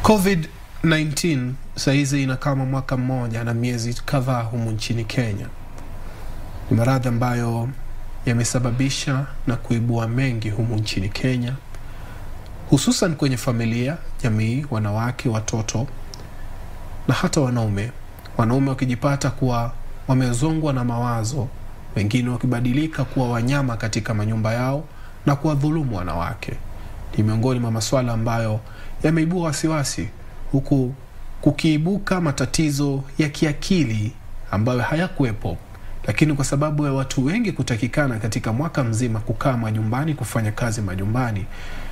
COVID-19 sahizi ina kama mwaka mmoja na miezi kadhaa humu nchini Kenya. Ni maradhi ambayo yamesababisha na kuibua mengi humu nchini Kenya, hususan kwenye familia, jamii, wanawake, watoto na hata wanaume. Wanaume wakijipata kuwa wamezongwa na mawazo, wengine wakibadilika kuwa wanyama katika manyumba yao na kuwadhulumu wanawake. Ni miongoni mwa masuala ambayo yameibua wasiwasi, huku kukiibuka matatizo ya kiakili ambayo hayakuwepo, lakini kwa sababu ya watu wengi kutakikana katika mwaka mzima kukaa majumbani, kufanya kazi majumbani,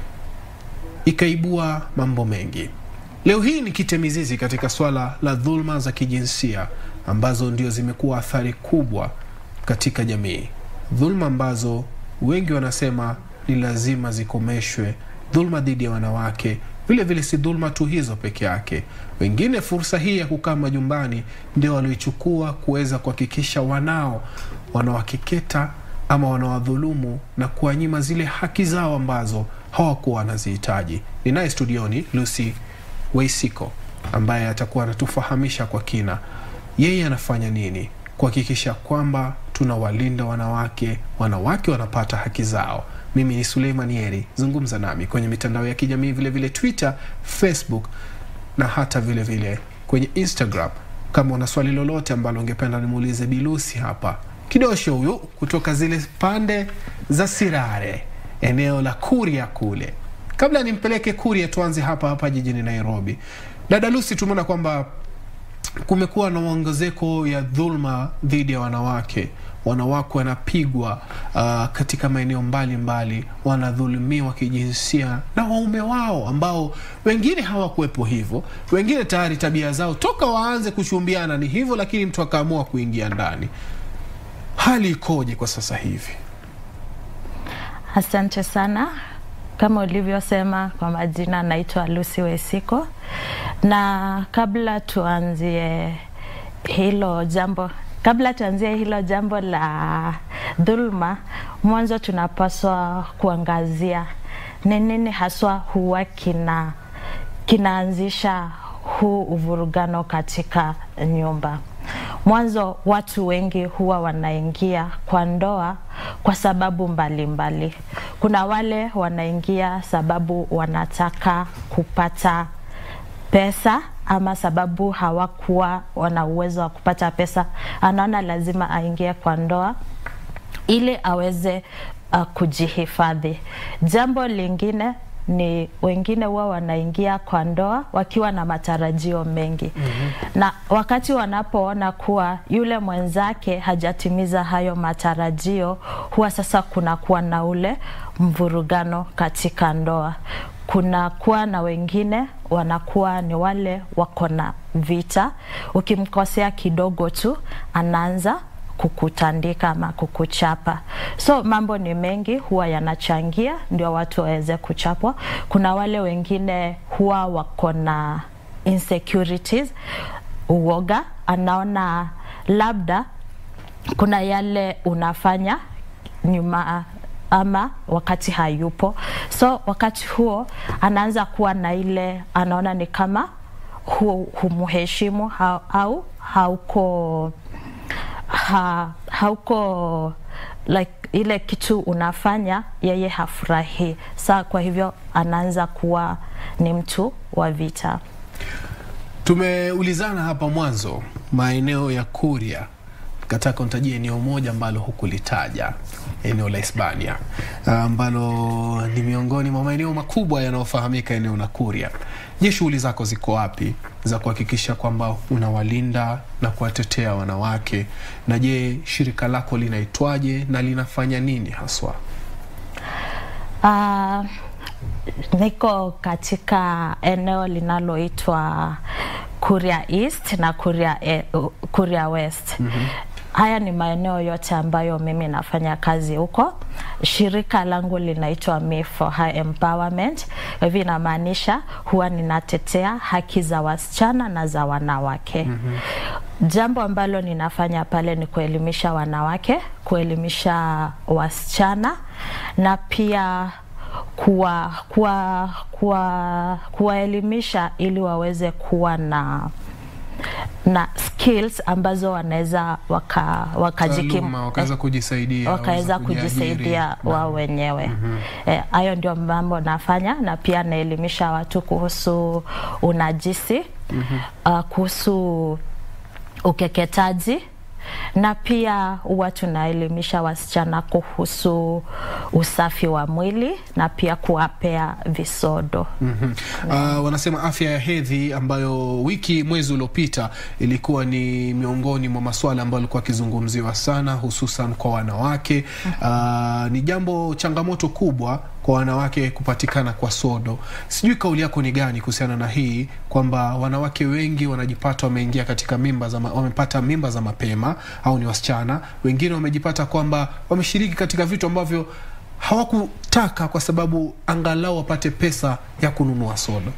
ikaibua mambo mengi. Leo hii ni kitemizizi katika swala la dhulma za kijinsia ambazo ndio zimekuwa athari kubwa katika jamii, dhulma ambazo wengi wanasema ni lazima zikomeshwe. Dhulma dhidi ya wanawake vile vile si dhulma tu hizo peke yake. Wengine fursa hii ya kukaa majumbani ndio walioichukua kuweza kuhakikisha wanao wanawakeketa ama wanawadhulumu na kuwanyima zile haki zao ambazo hawakuwa wanazihitaji. Ninaye studioni Lucy Waisiko ambaye atakuwa anatufahamisha kwa kina yeye anafanya nini kuhakikisha kwamba tunawalinda wanawake, wanawake wanapata haki zao. Mimi ni Suleiman Yeri, zungumza nami kwenye mitandao ya kijamii vile vile Twitter, Facebook na hata vile vile kwenye Instagram. Kama una swali lolote ambalo ungependa nimuulize Bilusi hapa, kidosho huyu kutoka zile pande za Sirare, eneo la Kuria kule. Kabla nimpeleke Kuria, tuanze hapa hapa jijini Nairobi. Dada Lucy, tumeona kwamba kumekuwa na ongezeko ya dhulma dhidi ya wanawake. Wanawake wanapigwa uh, katika maeneo mbalimbali, wanadhulumiwa kijinsia na waume wao ambao wengine hawakuwepo hivyo, wengine tayari tabia zao toka waanze kuchumbiana ni hivyo, lakini mtu akaamua kuingia ndani. Hali ikoje kwa sasa hivi? Asante sana. Kama ulivyosema, kwa majina naitwa Lucy Wesiko, na kabla tuanzie hilo jambo kabla tuanzie hilo jambo la dhulma, mwanzo tunapaswa kuangazia ni nini haswa huwa kina kinaanzisha huu uvurugano katika nyumba. Mwanzo watu wengi huwa wanaingia kwa ndoa kwa sababu mbalimbali mbali. Kuna wale wanaingia sababu wanataka kupata pesa ama sababu hawakuwa wana uwezo wa kupata pesa, anaona lazima aingie kwa ndoa ili aweze uh, kujihifadhi. Jambo lingine ni wengine huwa wanaingia kwa ndoa wakiwa na matarajio mengi mm -hmm. na wakati wanapoona kuwa yule mwenzake hajatimiza hayo matarajio, huwa sasa kunakuwa na ule mvurugano katika ndoa. Kuna kuwa na wengine wanakuwa ni wale wako na vita, ukimkosea kidogo tu anaanza kukutandika ama kukuchapa. So mambo ni mengi huwa yanachangia ndio watu waweze kuchapwa. Kuna wale wengine huwa wako na insecurities, uoga, anaona labda kuna yale unafanya nyuma ama wakati hayupo, so wakati huo anaanza kuwa na ile anaona ni kama hu, humheshimu ha, au hauko ha, hauko like ile kitu unafanya yeye hafurahi. Sa kwa hivyo anaanza kuwa ni mtu wa vita. Tumeulizana hapa mwanzo maeneo ya Kuria, kataka unitajie eneo moja ambalo hukulitaja, eneo la Hispania ambalo ni miongoni mwa maeneo makubwa yanayofahamika, eneo la Kuria. Je, shughuli zako ziko wapi za kuhakikisha kwamba unawalinda na kuwatetea wanawake? Na je, shirika lako linaitwaje na linafanya nini haswa? Uh, niko katika eneo linaloitwa Kuria East na Kuria, e, Kuria West. mm -hmm. Haya ni maeneo yote ambayo mimi nafanya kazi huko. Shirika langu linaitwa Me for High Empowerment. Hivi inamaanisha huwa ninatetea haki za wasichana na za wanawake. mm -hmm. Jambo ambalo ninafanya pale ni kuelimisha wanawake, kuelimisha wasichana na pia kuwa kuwa kuwa kuwaelimisha ili waweze kuwa na na skills ambazo wanaweza waka, wakajikimu Taaluma, wakaweza kujisaidia wakaweza waweza kujiajiri. kujisaidia wao wenyewe. Eh, Hayo ndio mambo nafanya, na pia naelimisha watu kuhusu unajisi uh, kuhusu ukeketaji na pia huwa tunaelimisha wasichana kuhusu usafi wa mwili na pia kuwapea visodo. Mhm. Uh, wanasema afya ya hedhi ambayo wiki mwezi uliopita ilikuwa ni miongoni mwa masuala ambayo alikuwa akizungumziwa sana hususan kwa wanawake. Uh, ni jambo changamoto kubwa kwa wanawake kupatikana kwa sodo. Sijui kauli yako ni gani kuhusiana na hii kwamba wanawake wengi wanajipata wameingia katika mimba za ma, wamepata mimba za mapema au ni wasichana, wengine wamejipata kwamba wameshiriki katika vitu ambavyo hawakutaka kwa sababu angalau wapate pesa ya kununua soda.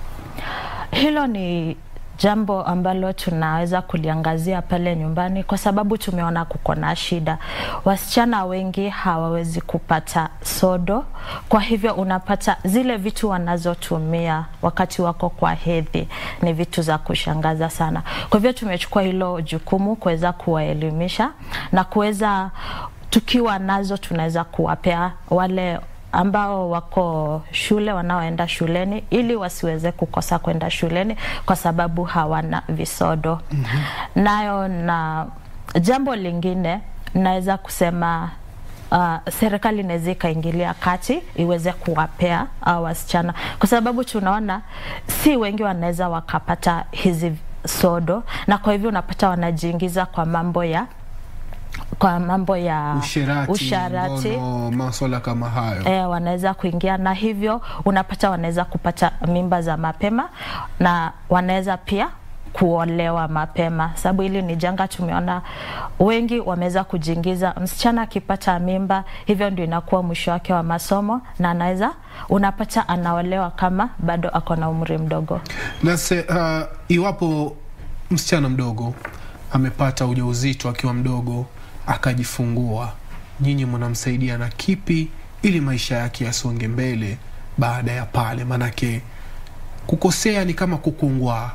Hilo ni jambo ambalo tunaweza kuliangazia pale nyumbani, kwa sababu tumeona kuko na shida. Wasichana wengi hawawezi kupata sodo, kwa hivyo unapata zile vitu wanazotumia wakati wako kwa hedhi ni vitu za kushangaza sana. Kwa hivyo tumechukua hilo jukumu kuweza kuwaelimisha na kuweza tukiwa nazo tunaweza kuwapea wale ambao wako shule wanaoenda shuleni ili wasiweze kukosa kwenda shuleni kwa sababu hawana visodo. Nayo na jambo lingine naweza kusema uh, serikali inaweza ikaingilia kati iweze kuwapea uh, wasichana kwa sababu tunaona si wengi wanaweza wakapata hizi sodo, na kwa hivyo unapata wanajiingiza kwa mambo ya kwa mambo ya Usherati, usharati ngono, maswala kama hayo. e, wanaweza kuingia na hivyo unapata wanaweza kupata mimba za mapema na wanaweza pia kuolewa mapema, sababu hili ni janga. Tumeona wengi wameweza kujiingiza, msichana akipata mimba, hivyo ndio inakuwa mwisho wake wa masomo, na anaweza unapata anaolewa kama bado ako na umri mdogo. Na se, uh, iwapo msichana mdogo amepata ujauzito akiwa mdogo akajifungua, nyinyi mnamsaidia na kipi ili maisha yake yasonge mbele baada ya pale? Manake kukosea ni kama kukungwaa.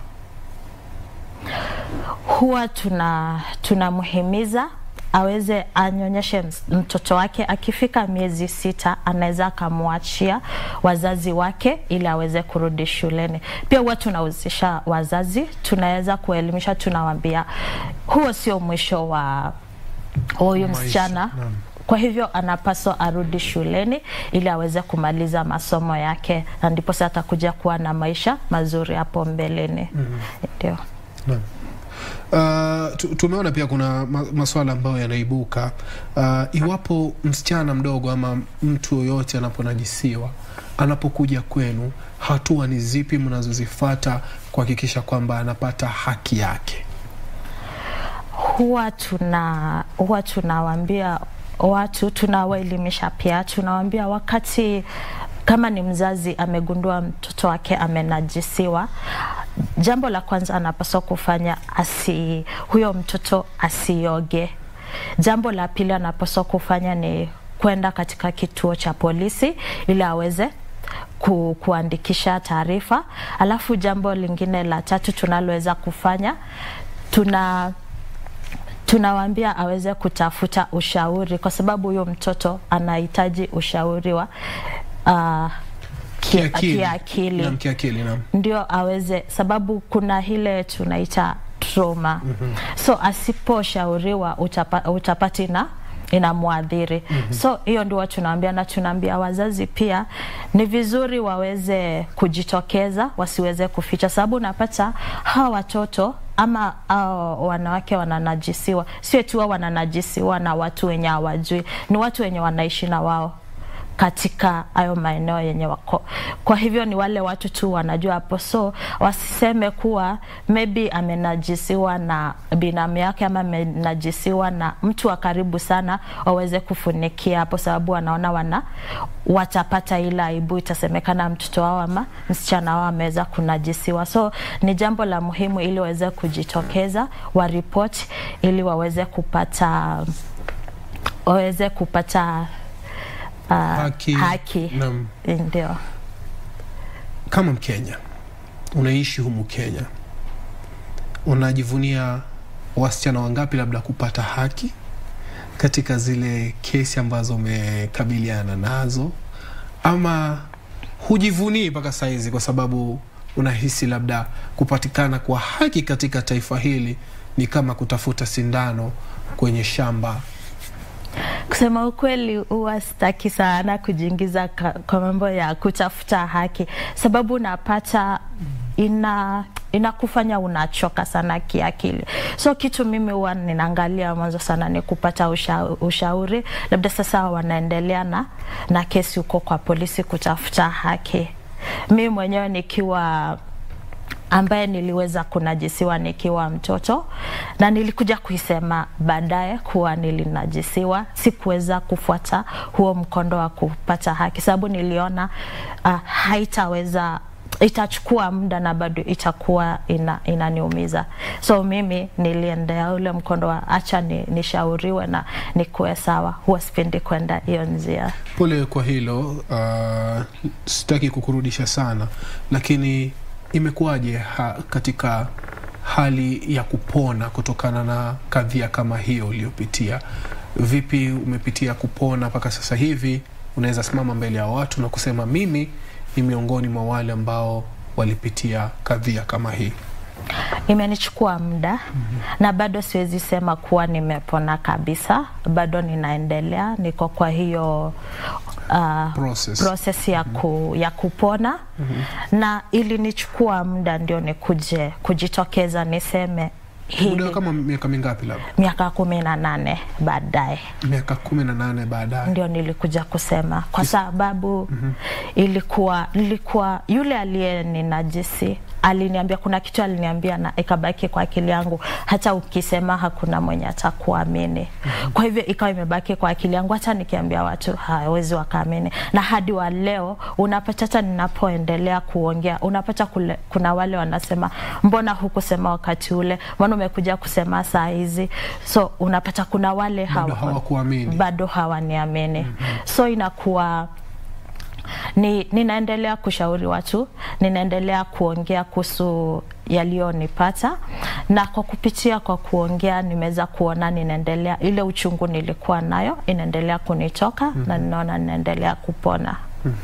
huwa tuna tunamhimiza aweze anyonyeshe ms- mtoto wake. Akifika miezi sita, anaweza akamwachia wazazi wake ili aweze kurudi shuleni. Pia huwa tunahusisha wazazi, tunaweza kuelimisha, tunawaambia huo sio mwisho wa huyu Maisha, msichana naam. kwa hivyo anapaswa arudi shuleni ili aweze kumaliza masomo yake, na ndipo sasa atakuja kuwa na maisha mazuri hapo mbeleni. Ndio. Uh, tu- tumeona pia kuna ma- maswala ambayo yanaibuka uh, iwapo msichana mdogo ama mtu yoyote anaponajisiwa anapokuja kwenu, hatua ni zipi mnazozifata kuhakikisha kwamba anapata haki yake? huwa tuna huwa tunawaambia watu, tunawaelimisha pia, tunawaambia wakati kama ni mzazi amegundua mtoto wake amenajisiwa, jambo la kwanza anapaswa kufanya asi, huyo mtoto asioge. Jambo la pili anapaswa kufanya ni kwenda katika kituo cha polisi ili aweze ku, kuandikisha taarifa. Alafu jambo lingine la tatu tunaloweza kufanya tuna tunawaambia aweze kutafuta ushauri kwa sababu huyo mtoto anahitaji ushauri wa uh, ki- kiakili Naam, kiakili, naam. ndio aweze, sababu kuna ile tunaita trauma mm-hmm. so asiposhauriwa utapa, utapati na inamwadhiri mm-hmm. so hiyo ndio tunaambia, na tunaambia wazazi pia ni vizuri waweze kujitokeza, wasiweze kuficha, sababu unapata hawa watoto ama hao wanawake wananajisiwa, sio tu wao wananajisiwa na watu wenye hawajui, ni watu wenye wanaishi na wao katika hayo maeneo yenye wako. Kwa hivyo ni wale watu tu wanajua hapo, so wasiseme kuwa maybe amenajisiwa na binamu yake ama amenajisiwa na mtu wa karibu sana, waweze kufunikia hapo, sababu wanaona wana watapata ile aibu, itasemekana mtoto wao ama msichana wao ameweza kunajisiwa. So ni jambo la muhimu ili waweze kujitokeza, waripoti ili waweze kupata waweze kupata uh, Haki. haki. Naam. Ndio. Kama Mkenya unaishi humu Kenya, unajivunia wasichana wangapi labda kupata haki katika zile kesi ambazo umekabiliana nazo, ama hujivunii mpaka saizi kwa sababu unahisi labda kupatikana kwa haki katika taifa hili ni kama kutafuta sindano kwenye shamba? Kusema ukweli, huwa sitaki sana kujiingiza ka- kwa mambo ya kutafuta haki, sababu unapata ina inakufanya unachoka sana kiakili. So kitu mimi huwa ninaangalia mwanzo sana ni kupata usha, ushauri, labda sasa wanaendelea na, na kesi huko kwa polisi kutafuta haki. Mimi mwenyewe nikiwa ambaye niliweza kunajisiwa nikiwa mtoto na nilikuja kuisema baadaye kuwa nilinajisiwa. Sikuweza kufuata huo mkondo wa kupata haki, sababu niliona uh, haitaweza itachukua muda na bado itakuwa ina, inaniumiza. So mimi niliendea ule mkondo wa acha ni, nishauriwe na nikuwe sawa. Huwa sipendi kwenda hiyo njia. Pole kwa hilo. Uh, sitaki kukurudisha sana, lakini imekuwaje ha, katika hali ya kupona kutokana na kadhia kama hiyo uliyopitia? Vipi umepitia kupona mpaka sasa hivi unaweza simama mbele ya watu na kusema mimi ni miongoni mwa wale ambao walipitia kadhia kama hii? Imenichukua muda na bado siwezi sema kuwa nimepona kabisa, bado ninaendelea, niko kwa hiyo uh, Process. process ya, ku, ya kupona na ilinichukua muda ndio nikuje kujitokeza niseme Muda hili kama miaka mingapi? Labda miaka kumi na nane baadaye miaka kumi na nane baadaye. ndio nilikuja kusema kwa sababu ilikuwa nilikuwa yule aliyeninajisi aliniambia kuna kitu aliniambia na ikabaki kwa akili yangu hata ukisema hakuna mwenye atakuamini kwa hivyo ikawa imebaki kwa akili yangu hata nikiambia watu hawezi wakaamini na hadi wa leo unapata hata ninapoendelea kuongea unapata kule, kuna wale wanasema mbona hukusema wakati ule mbona umekuja kusema saa hizi so unapata kuna wale Bado hawa hawakuamini. bado hawaniamini so inakuwa ni, ninaendelea kushauri watu, ninaendelea kuongea kuhusu yaliyonipata, na kwa kupitia kwa kuongea nimeweza kuona ninaendelea, ile uchungu nilikuwa nayo inaendelea kunitoka na ninaona ninaendelea kupona.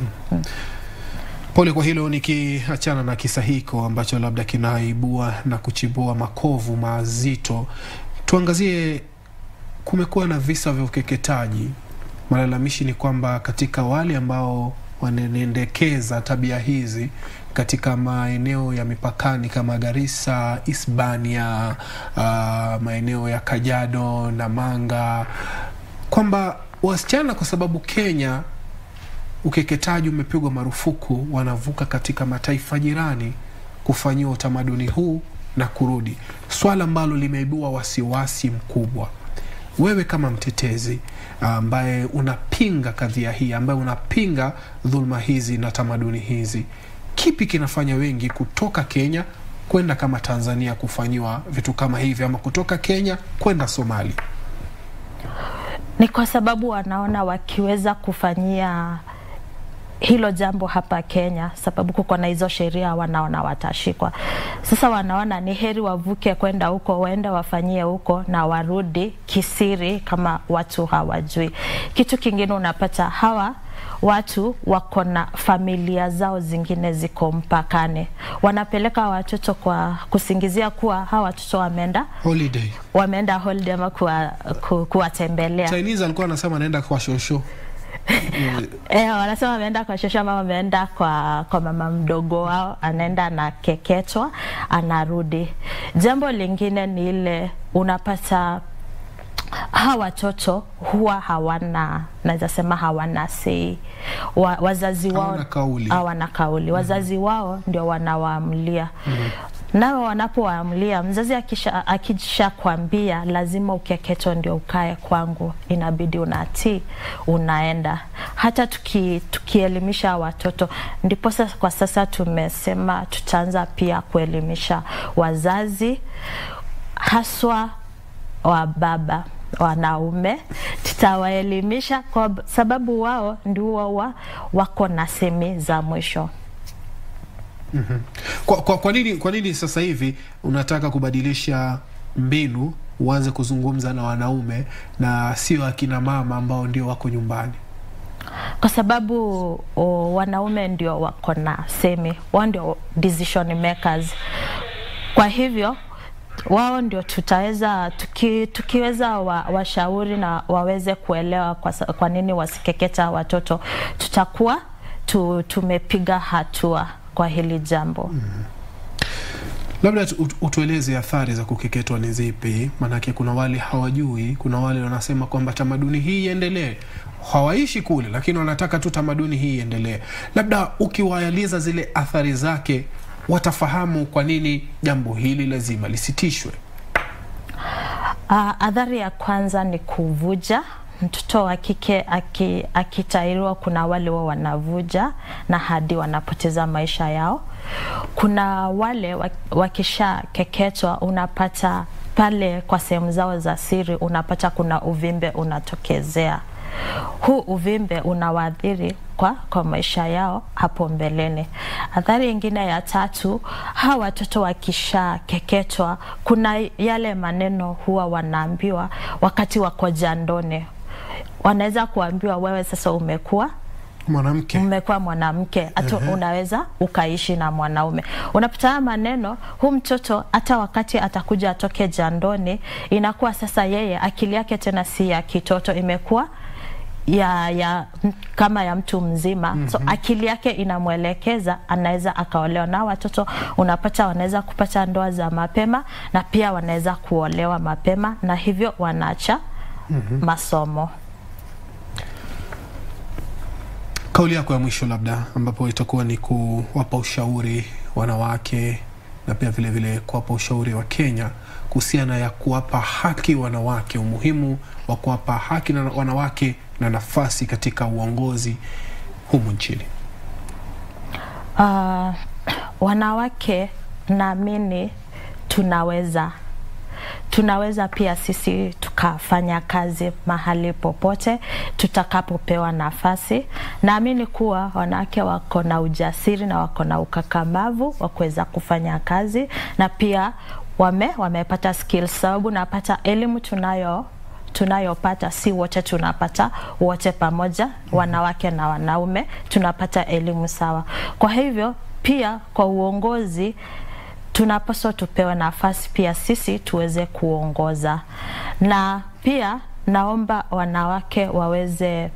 Pole kwa hilo. Nikiachana na kisa hiko ambacho labda kinaibua na kuchibua makovu mazito, tuangazie, kumekuwa na visa vya ukeketaji. Malalamishi ni kwamba katika wale ambao wanaendekeza tabia hizi katika maeneo ya mipakani kama Garissa, Hispania, uh, maeneo ya Kajiado na Manga, kwamba wasichana kwa sababu Kenya ukeketaji umepigwa marufuku, wanavuka katika mataifa jirani kufanyiwa utamaduni huu na kurudi, swala ambalo limeibua wasiwasi mkubwa. Wewe kama mtetezi ambaye unapinga kadhia hii, ambaye unapinga dhuluma hizi na tamaduni hizi, kipi kinafanya wengi kutoka Kenya kwenda kama Tanzania kufanyiwa vitu kama hivi, ama kutoka Kenya kwenda Somali? Ni kwa sababu wanaona wakiweza kufanyia hilo jambo hapa Kenya, sababu kuko na hizo sheria, wanaona watashikwa. Sasa wanaona ni heri wavuke kwenda huko, waende wafanyie huko na warudi kisiri, kama watu hawajui. Kitu kingine unapata hawa watu wako na familia zao zingine ziko mpakani, wanapeleka watoto kwa kusingizia kuwa hawa watoto wameenda Holiday. wameenda holiday ama kuwa, ku, kuwatembelea Chinese alikuwa anasema anaenda kwa shosho Eh, wanasema wameenda kwa shosho ama wameenda kwa, kwa mama mdogo wao, anaenda anakeketwa, anarudi. Jambo lingine ni ile unapata hawa watoto huwa hawana naweza sema hawana sei wa, wazazi wao Hawana kauli. hawana kauli. Wazazi wao ndio wanawaamlia nao wanapowaamlia, mzazi akisha, akisha kwambia lazima ukeketo ndio ukae kwangu, inabidi unatii, unaenda. Hata tuki, tukielimisha watoto, ndipo sasa kwa sasa tumesema tutaanza pia kuelimisha wazazi haswa wa baba wanaume, tutawaelimisha kwa sababu wao ndio wa, wako na semi za mwisho. Kwa, kwa, kwa, nini, kwa nini sasa hivi unataka kubadilisha mbinu uanze kuzungumza na wanaume na sio akina mama ambao ndio wako nyumbani? kwa sababu o, wanaume ndio wako na semi, wao ndio decision makers. Kwa hivyo wao ndio tutaweza tuki, tukiweza wa, washauri na waweze kuelewa kwa, sa- kwa nini wasikeketa watoto, tutakuwa tu, tumepiga hatua kwa hili jambo. Labda tu- ut- utueleze athari za kukeketwa ni zipi? Maanake kuna wale hawajui, kuna wale wanasema kwamba tamaduni hii iendelee. Hawaishi kule, lakini wanataka tu tamaduni hii iendelee. Labda ukiwaeleza zile athari zake, watafahamu kwa nini jambo hili lazima lisitishwe. Uh, adhari ya kwanza ni kuvuja. Mtoto wa kike aki- akitahiriwa, kuna wale wa wanavuja na hadi wanapoteza maisha yao. Kuna wale wa- wakishakeketwa, unapata pale kwa sehemu zao za siri, unapata kuna uvimbe unatokezea. Huu uvimbe unawaathiri kwa, kwa maisha yao hapo mbeleni. Athari ingine ya tatu, hawa watoto wakishakeketwa, kuna yale maneno huwa wanaambiwa wakati wako jandoni. Wanaweza kuambiwa wewe sasa umekuwa Mwanamke umekuwa mwanamke hata unaweza ukaishi na mwanaume. Unapata haya maneno, huu mtoto hata wakati atakuja atoke jandoni, inakuwa sasa yeye akili yake tena si ya kitoto, imekuwa ya, ya m- kama ya mtu mzima mm -hmm. So akili yake inamwelekeza anaweza akaolewa, na watoto unapata wanaweza kupata ndoa za mapema na pia wanaweza kuolewa mapema, na hivyo wanaacha mm -hmm. masomo. kauli yako ya mwisho labda, ambapo itakuwa ni kuwapa ushauri wanawake na pia vile vile kuwapa ushauri wa Kenya kuhusiana ya kuwapa haki wanawake, umuhimu wa kuwapa haki na wanawake na nafasi katika uongozi humu nchini. Uh, wanawake naamini tunaweza tunaweza pia sisi tukafanya kazi mahali popote tutakapopewa nafasi. Naamini kuwa wanawake wako na ujasiri na wako na ukakamavu wa kuweza kufanya kazi na pia wame wamepata skills, sababu napata elimu tunayo tunayopata si wote tunapata wote pamoja, wanawake na wanaume tunapata elimu sawa. Kwa hivyo pia kwa uongozi tunapaswa tupewe nafasi pia sisi tuweze kuongoza, na pia naomba wanawake waweze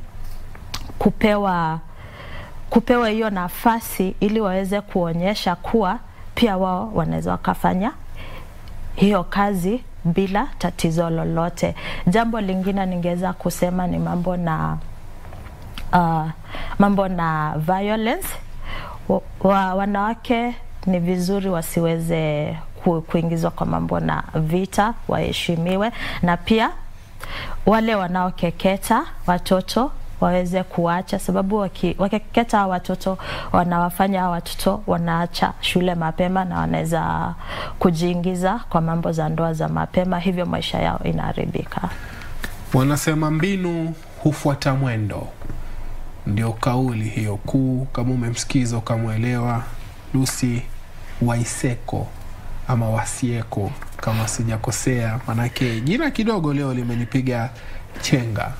kupewa kupewa hiyo nafasi ili waweze kuonyesha kuwa pia wao wanaweza wakafanya hiyo kazi bila tatizo lolote. Jambo lingine ningeweza kusema ni mambo na uh, mambo na violence wa, wa, wanawake ni vizuri wasiweze ku, kuingizwa kwa mambo na vita, waheshimiwe, na pia wale wanaokeketa watoto waweze kuacha, sababu waki- wakikeketa hawa watoto wanawafanya hawa watoto wanaacha shule mapema na wanaweza kujiingiza kwa mambo za ndoa za mapema, hivyo maisha yao inaharibika. Wanasema mbinu hufuata mwendo, ndio kauli hiyo kuu. Kama umemsikiza ukamwelewa Lucy Waiseko ama Wasieko kama sijakosea, manake jina kidogo leo limenipiga chenga.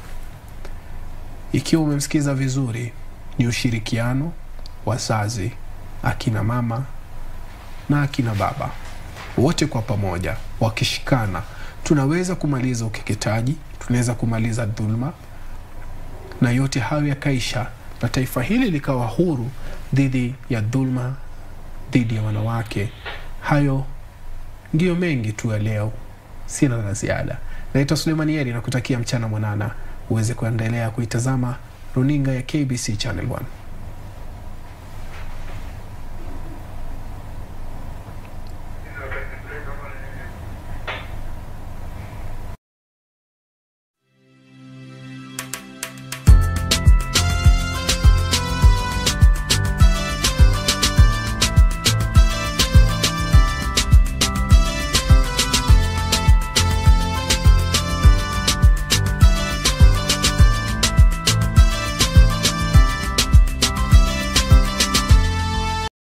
Ikiwa umemsikiza vizuri, ni ushirikiano wazazi, akina mama na akina baba, wote kwa pamoja wakishikana, tunaweza kumaliza ukeketaji, tunaweza kumaliza dhulma, na yote hayo yakaisha, na taifa hili likawa huru dhidi ya dhulma dhidi ya wanawake. Hayo ndiyo mengi tu ya leo, sina la ziada. Naitwa Sulemani Yeri na kutakia mchana mwanana, uweze kuendelea kuitazama runinga ya KBC Channel 1.